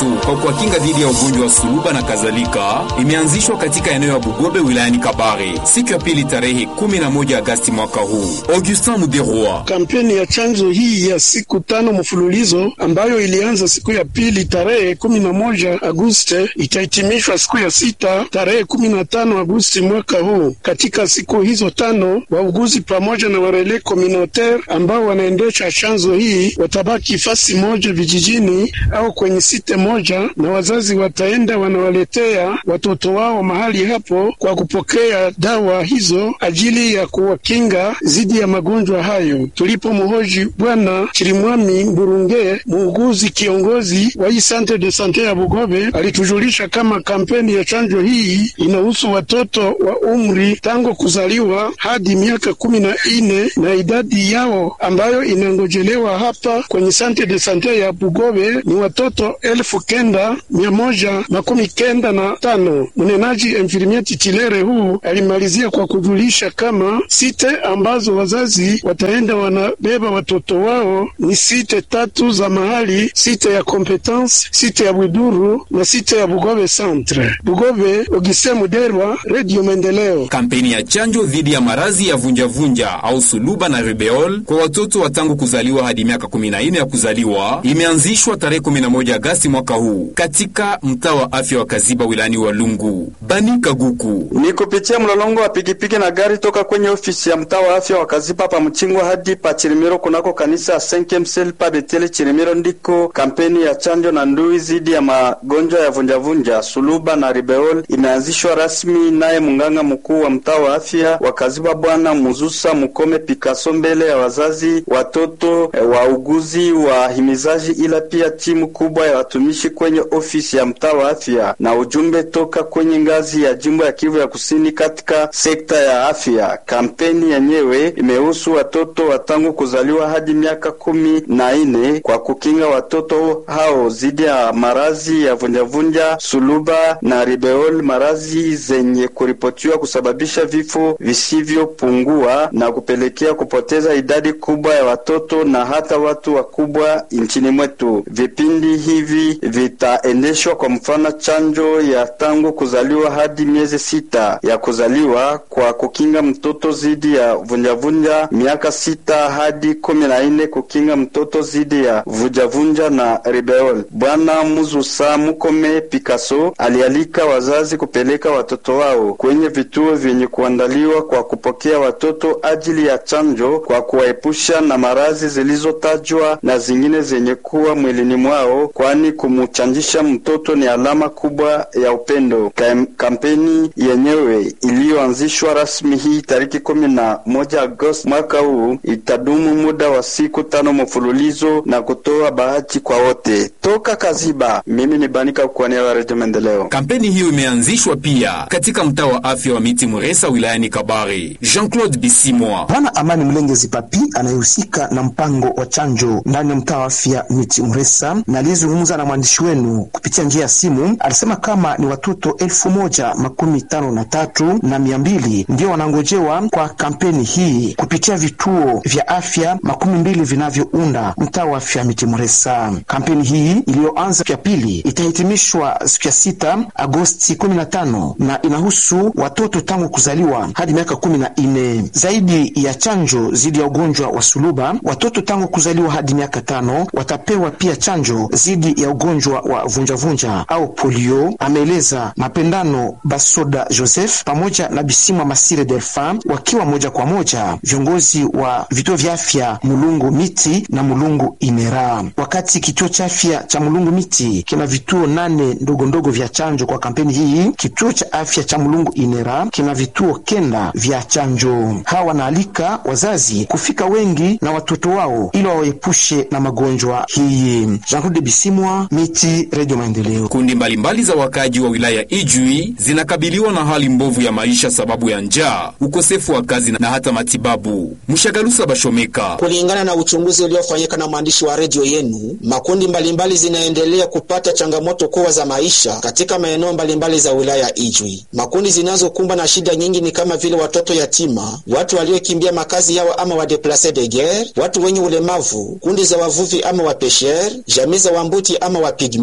watoto kwa kuwakinga dhidi ya ugonjwa wa suluba na kadhalika imeanzishwa katika eneo ya Bugobe wilayani Kabare siku ya pili tarehe 11 Agasti mwaka huu. Augustin Muderwa. Kampeni ya chanjo hii ya siku tano mfululizo ambayo ilianza siku ya pili tarehe 11 Agosti itahitimishwa siku ya sita tarehe 15 Agosti mwaka huu. Katika siku hizo tano, wauguzi pamoja na warele communautaire ambao wanaendesha chanzo hii watabaki fasi moja vijijini au kwenye site moja, na wazazi wataenda wanawaletea watoto wao mahali hapo kwa kupokea dawa hizo ajili ya kuwakinga dhidi ya magonjwa hayo. Tulipomhoji Bwana Chirimwami Mburunge, muuguzi kiongozi wa hii centre de sante ya Bugobe, alitujulisha kama kampeni ya chanjo hii inahusu watoto wa umri tangu kuzaliwa hadi miaka kumi na ine na idadi yao ambayo inangojelewa hapa kwenye sante de sante ya Bugobe ni watoto elfu kenda mia moja makumi kenda na tano. Mnenaji infirmier titilere huu alimalizia kwa kujulisha kama site ambazo wazazi wataenda wanabeba watoto wao ni site tatu za mahali: site ya Competence, site ya Bwiduru na site ya Bugobe Centre. Bugobe, Ogise Muderwa, Radio Maendeleo. Kampeni ya chanjo dhidi ya maradhi ya vunjavunja au suluba na rubeol kwa watoto wa tangu kuzaliwa hadi miaka 14 ya kuzaliwa imeanzishwa tarehe 11 Agasti mwaka huu katika mtaa wa afya wa Kaziba wilayani Walungu. Bani Kaguku ni kupitia mlolongo wa pikipiki na gari toka kwenye ofisi ya mtaa wa afya wa Kaziba pa Mchingwa hadi pa Chirimiro kunako kanisa ya Senkemsel pa Betele Chirimiro, ndiko kampeni ya chanjo na ndui dhidi ya magonjwa ya vunjavunja suluba na ribeol imeanzishwa rasmi, naye mganga mkuu wa mtaa wa afya wa Kaziba Bwana Muzusa Mukome Pikaso mbele ya wazazi, watoto, wauguzi, wahimizaji, ila pia timu kubwa ya watumishi kwenye ofisi ya mtaa wa afya na ujumbe toka kwenye ngazi ya jimbo ya Kivu ya Kusini katika sekta ya afya. Kampeni yenyewe imehusu watoto wa tangu kuzaliwa hadi miaka kumi na nne kwa kukinga watoto hao dhidi ya maradhi ya vunjavunja, suluba na ribeol, maradhi zenye kuripotiwa kusababisha vifo visivyopungua na kupelekea kupoteza idadi kubwa ya watoto na hata watu wakubwa nchini mwetu. Vipindi hivi vitaendeshwa kwa mfano chanjo ya tangu kuzaliwa hadi miezi sita ya kuzaliwa kwa kukinga mtoto dhidi ya vunjavunja, miaka sita hadi kumi na nne kukinga mtoto dhidi ya vunjavunja na ribeol. Bwana Muzusa Mukome Picasso alialika wazazi kupeleka watoto wao kwenye vituo vyenye kuandaliwa kwa kupokea watoto ajili ya chanjo kwa kuwaepusha na maradhi zilizotajwa na zingine zenye kuwa mwilini mwao, kwani kumuchanjisha mtoto ni alama kubwa ya upendo. Kam kampeni yenyewe iliyoanzishwa rasmi hii tariki kumi na moja Agosti mwaka huu itadumu muda wa siku tano mfululizo na kutoa bahati kwa wote. Toka Kaziba, mimi ni Banika kuania wa Redio Maendeleo. Kampeni hiyo imeanzishwa pia katika mtaa wa afya wa Miti Muresa wilayani Kabare. Jean-Claude Bisimwa. Bwana Amani Mlengezi Papi anayehusika na mpango wa chanjo ndani ya mtaa wa afya Miti Muresa na aliyezungumza na mwandishi wenu kupitia njia ya simu alisema kama ni watoto elfu moja makumi tano na tatu na mia mbili ndio wanangojewa kwa kampeni hii kupitia vituo vya afya makumi mbili vinavyounda mtaa wa afya Miti Muresa. Kampeni hii iliyoanza siku ya pili itahitimishwa siku ya sita Agosti kumi na tano na inahusu watoto tangu kuzaliwa hadi miaka kumi na nne. Zaidi ya chanjo dhidi ya ugonjwa wa suluba, watoto tangu kuzaliwa hadi miaka tano watapewa pia chanjo dhidi ya ugonjwa wa vunjavunja au polio, ameeleza Mapendano Basoda Joseph pamoja na Bisimwa Masire Delfa wakiwa moja kwa moja viongozi wa vituo vya afya Mulungu Miti na Mulungu Inera. Wakati kituo cha afya cha Mulungu Miti kina vituo nane ndogo ndogo vya chanjo kwa kampeni hii, kituo cha afya cha Mulungu Inera kina vituo kenda vya chanjo. Hawa wanaalika wazazi kufika wengi na watoto wao ili wawaepushe na magonjwa hii. Jean-Claude Bisimwa, Miti, Radio Maendeleo. Kundi mbalimbali za wakaji wa wilaya Ijwi zinakabiliwa na hali mbovu ya maisha sababu ya njaa, ukosefu wa kazi na hata matibabu. Mshagalusa Bashomeka. Kulingana na uchunguzi uliofanyika na mwandishi wa redio yenu, makundi mbalimbali zinaendelea kupata changamoto kubwa za maisha katika maeneo mbalimbali za wilaya Ijwi. Makundi zinazokumbwa na shida nyingi ni kama vile watoto yatima, watu waliokimbia makazi yao ama wadeplace de guerre, watu wenye ulemavu, kundi za wavuvi ama wapesher, jamii za wambuti ama wapigme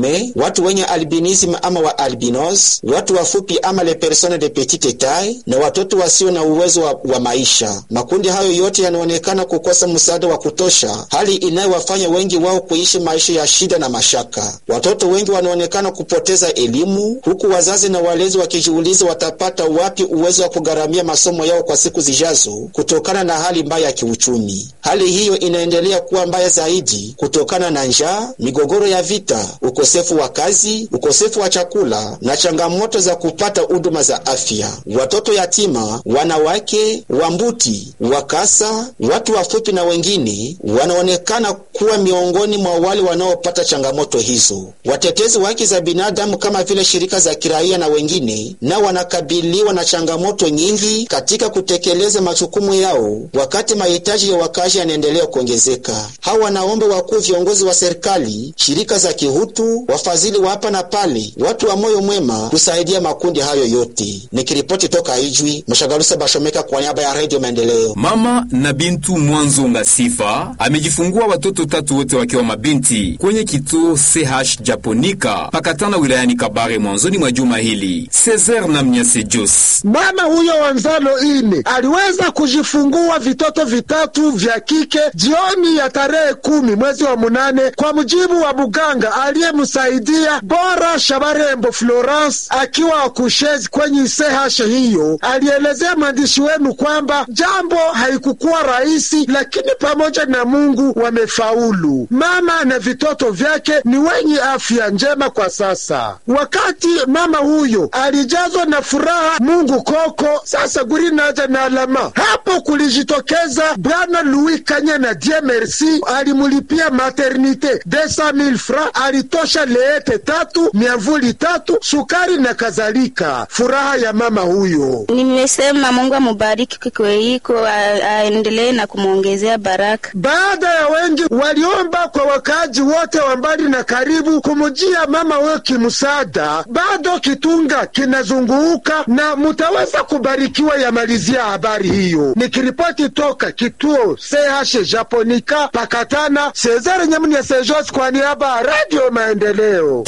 autisme, watu wenye albinism ama wa albinos, watu wafupi ama le personnes de petite taille na watoto wasio na uwezo wa, wa maisha. Makundi hayo yote yanaonekana kukosa msaada wa kutosha, hali inayowafanya wengi wao kuishi maisha ya shida na mashaka. Watoto wengi wanaonekana kupoteza elimu, huku wazazi na walezi wakijiuliza watapata wapi uwezo wa kugharamia masomo yao kwa siku zijazo kutokana na hali mbaya ya kiuchumi. Hali hiyo inaendelea kuwa mbaya zaidi kutokana na njaa, migogoro ya vita, ukosefu wa kazi, ukosefu wa chakula na changamoto za kupata huduma za afya. Watoto yatima, wanawake, wambuti, wakasa, watu wafupi na wengine wanaonekana kuwa miongoni mwa wale wanaopata changamoto hizo. Watetezi wa haki za binadamu kama vile shirika za kiraia na wengine nao wanakabiliwa na changamoto nyingi katika kutekeleza majukumu yao, wakati mahitaji ya wakazi yanaendelea kuongezeka. Hawa wanaomba wakuu viongozi wa serikali, shirika za kihutu, wafadhili wa hapa na pale, watu wa moyo mwema kusaidia makundi hayo yote. Nikiripoti toka Ijwi, Mshagalusa Bashomeka kwa niaba ya Redio Maendeleo. Mama na Bintu Mwanzo Ngasifa amejifungua watoto tatu wote wakiwa mabinti kwenye kituo CH Japonika pakatana wilayani Kabare mwanzoni mwa juma hili. Cesar na Mnyase Jos, mama huyo wa nzalo ine aliweza kujifungua vitoto vitatu vya kike jioni ya tarehe kumi mwezi wa munane, kwa mujibu wa muganga aliyemsaidia Bora Shabarembo Florence akiwa akushezi kwenye CH hiyo. Alielezea mwandishi wenu kwamba jambo haikukuwa rahisi, lakini pamoja na Mungu wamefaulu. Mama na vitoto vyake ni wenye afya njema kwa sasa. Wakati mama huyo alijazwa na furaha, Mungu koko sasa guri naja na alama hapo, kulijitokeza bwana Louis Kanya na Die Merci alimulipia maternite desa mil fra, alitosha leete tatu, miavuli tatu, sukari na kadhalika. Furaha ya mama huyo. Nimesema Mungu amubariki kweiko, aendelee na kumwongezea baraka. Baada ya wengi waliomba kwa wakaaji wote wa mbali na karibu kumujia mama huyo kimsaada, bado kitunga kinazunguka na mutaweza kubarikiwa. Yamalizia habari hiyo, nikiripoti toka kituo CH Japonika pakatana Cesare Nyamunia Sejos kwa niaba ya Radio Maendeleo.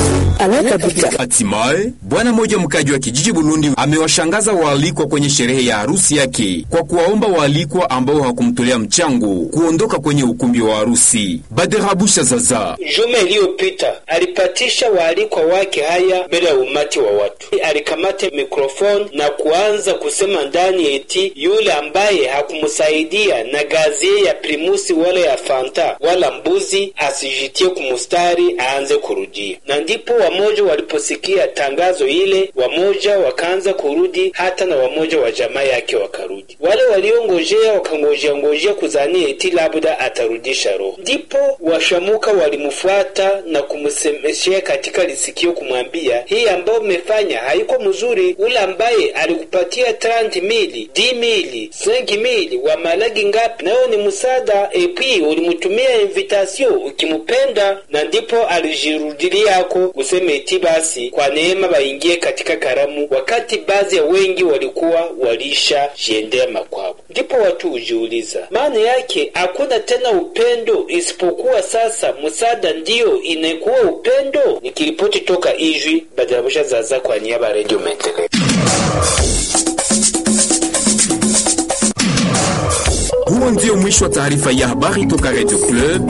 Hatimaye bwana mmoja mkaji wa kijiji Burundi amewashangaza waalikwa kwenye sherehe ya harusi yake kwa kuwaomba waalikwa ambao hawakumtolea mchango kuondoka kwenye ukumbi wa harusi. Baderabusha Zaza juma iliyopita alipatisha waalikwa wake haya mbele ya umati wa watu, alikamata mikrofoni na kuanza kusema ndani eti yule ambaye hakumsaidia na gazie ya primusi wala ya fanta wala mbuzi asijitie kumustari aanze kurudia, na ndipo wamoja waliposikia tangazo ile, wamoja wakaanza kurudi, hata na wamoja wa jamaa yake wakarudi. Wale waliongojea wakangojea ngojea kuzania eti labda atarudisha roho, ndipo washamuka walimfuata na kumsemeshea katika lisikio, kumwambia hii ambayo umefanya haiko mzuri. Ule ambaye alikupatia 30 mili, 10 mili, 5 mili wa malagi ngapi, nayo ni msaada, epi ulimtumia invitation ukimupenda, na ndipo alijirudilia yako useme eti basi kwa neema baingie katika karamu, wakati baadhi ya wengi walikuwa walisha jiendea makwao. Ndipo watu hujiuliza maana yake hakuna tena upendo, isipokuwa sasa msaada ndiyo inakuwa upendo. Nikiripoti toka Ijwi, Badarabusha Zaza kwa niaba ya Radio Maendeleo. Huo ndio mwisho wa taarifa ya habari toka Radio Club.